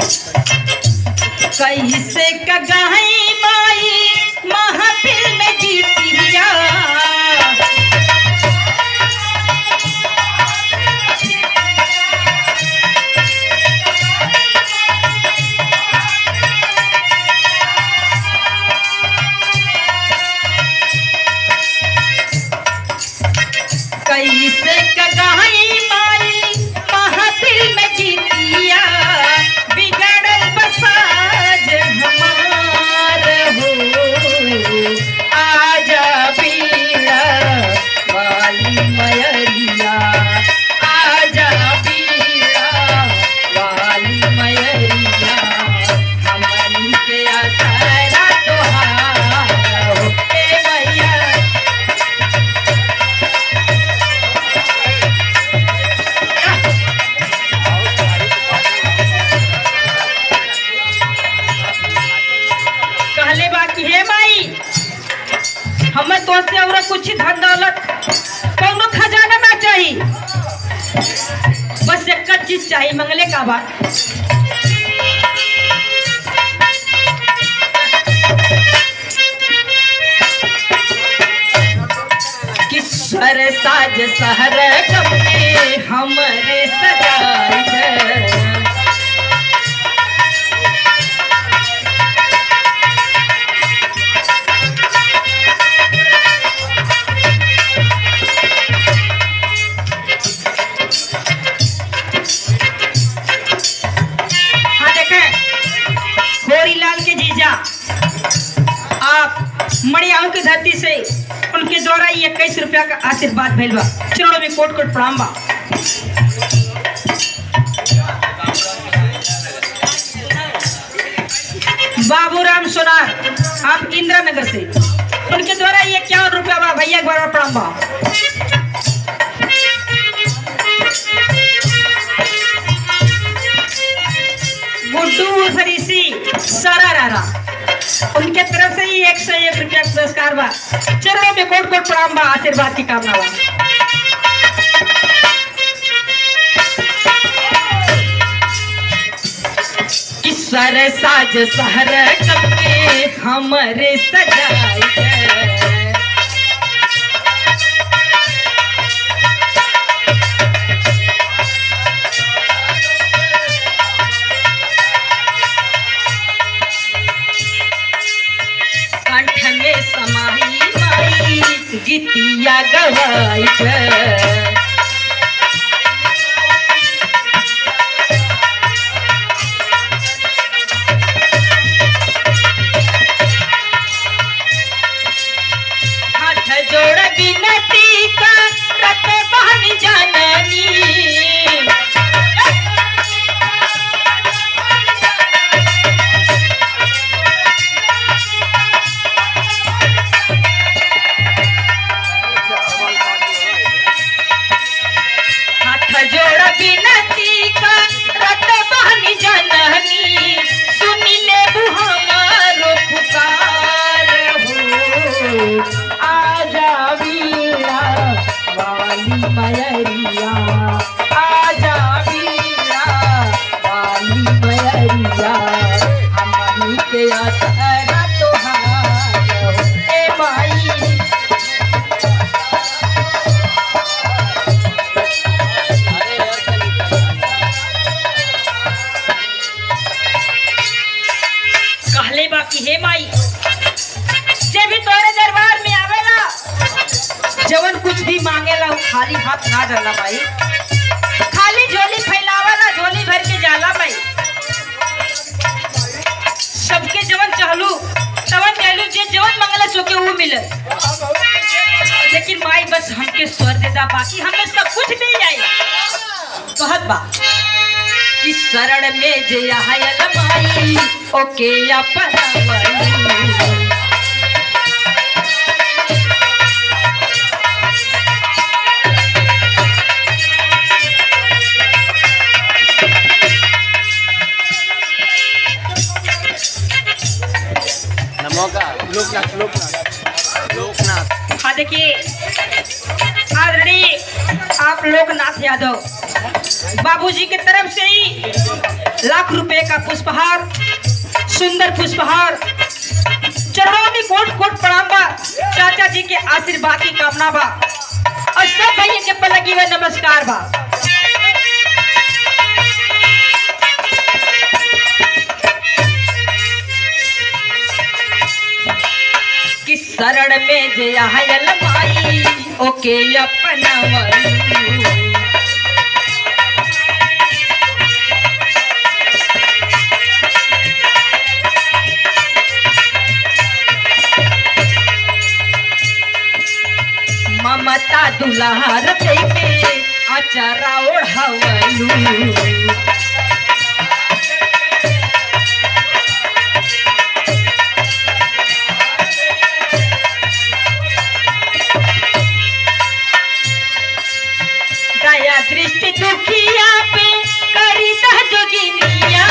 कैसे कगाई माई महफिल में जीतिया कैसे कगाई माई महफिल में जीतिया बिगड़ल बसाज हमार हो आजा पीड़ा वाली मयरिया आजा पीड़ा वाली मयरिया हमनी के आसरा तोहार हो ए मैया कहले बा कि हे माई हमें तो से और कुछ धन दौलत कौनो खजाना ना चाहिए बस एक चीज चाहिए मंगले का बा कि स्वर साज सहर कपड़े हमरे सजाई है हाँ देखें होरीलाल के जीजा आप मणियाओं की धरती से उनके द्वारा ये इक्कीस रुपया का आशीर्वाद भेल बा चरणों में कोट कोट प्रणाम बा बाबूराम सोनार आप इंदिरा नगर से उनके द्वारा ये इक्यावन रुपया बा भैया एक बार और प्रणाम बा गुड्डू फरीसी सारा रारा उनके तरफ से ही एक सौ एक रुपया का पुरस्कार बा चरणों में कोट कोट प्रणाम बा आशीर्वाद की कामना बा ईश्वर साज सहर कपे हमरे सजाई है कंठ में समाई माई गीतिया गवाई है हाथ जोड़ बिनती का रत बहन जाननी हाथ जोड़ बिनती का रत बहन जननी सुनी ले हमारो पुकार हो आजा वीरा वाली मयरिया आजा वीरा वाली मयरिया हमनी के आसरा तोहार हो ए माई कहले बा कि हे माई जे भी तोरे दरबार में आवेला जवन कुछ भी मांगेला वो खाली हाथ ना जाला भाई खाली झोली फैलावाला झोली भर के जाला भाई सबके जवन चाहलू तवन कहलू जे जवन मंगला सोके वो मिले लेकिन माई बस हमके स्वर दे दा बाकी हमें सब कुछ मिल जाए कहत बा कि शरण में जे आयल माई ओके अपनावली नमो का लोकनाथ लोकनाथ लोकनाथ हाँ देखिए आदरणीय आप लोकनाथ यादव बाबूजी की तरफ से ही लाख रुपए का पुष्पहार सुंदर पुष्पहार चरणों में कोट कोट प्रणाम बा चाचा जी के आशीर्वाद की कामना बा और सब भैया के पर लगी हुए नमस्कार बा कि शरण में जे आयल माई ओके अपनवलू ममता दुलार देके अचरा ओढ़वलू दया दृष्टि दुखिया पे करी दा जोगिनिया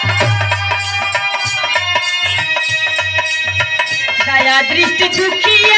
दया दृष्टि दुखिया